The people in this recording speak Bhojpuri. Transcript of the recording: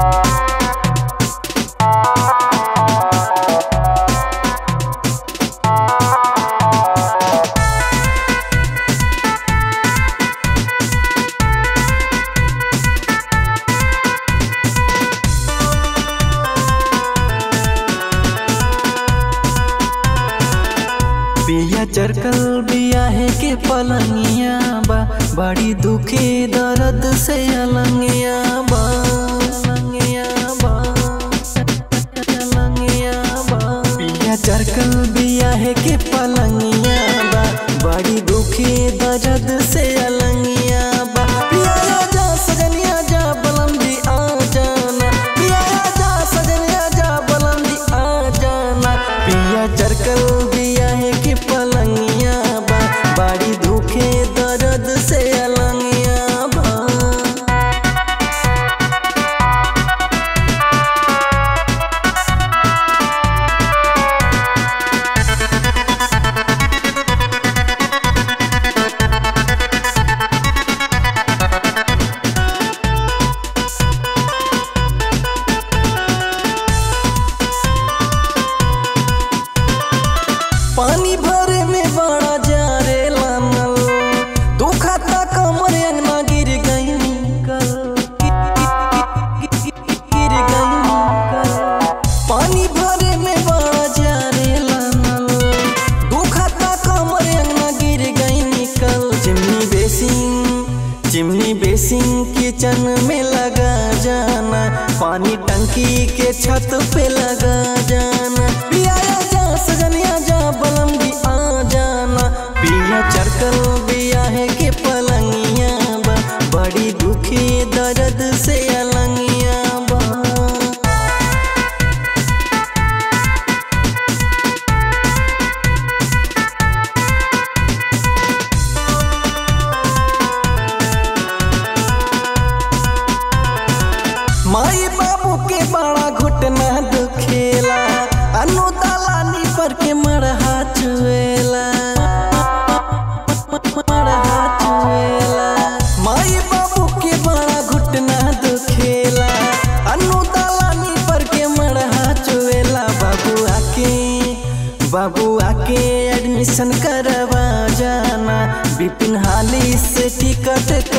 बिया चरकल बियाहे के पलंगिया बा बड़ी दुखी दर्द से अलंगिया बा अलंगिया बा अलंगिया बा बिया चरकल बियाहे के पलंगिया बा बड़ी दुखी दर्द से अलंगिया बा पिया जा सजनिया जा बलंदी आ जाना पिया जा सजनिया जा बलंदी आ जाना पिया चरकल बिया है कि पलंगिया बा बड़ी दुखे दर्द से अलंगिया बा पानी भरे में बड़ा जारे लानल दुखता कमर अंगना गिर गई कल गिर गई कल पानी भरे में बड़ा जारे लानल दुखता कमर अंगना गिर गई कल chimney basin chimney basin kitchen में लगा जाना पानी टंकी के छत पे लगा जाना पिया जा सजनिया जा बलंगी आ जाना पिया चरकल बिया है के पलंगिया बा बड़ी दुखी दर्द से अलंगिया बा माई बाबू के बड़ा घुटना दुखेला अनु दलानी पर के मरहा चुएला मरहा चुएला माई बाबू के बड़ा घुटना दुखेला अनु दलानी पर के मरहा चुएला बाबू आके बाबू आके एडमिशन करवा जाना बिपिन हाली से टिकट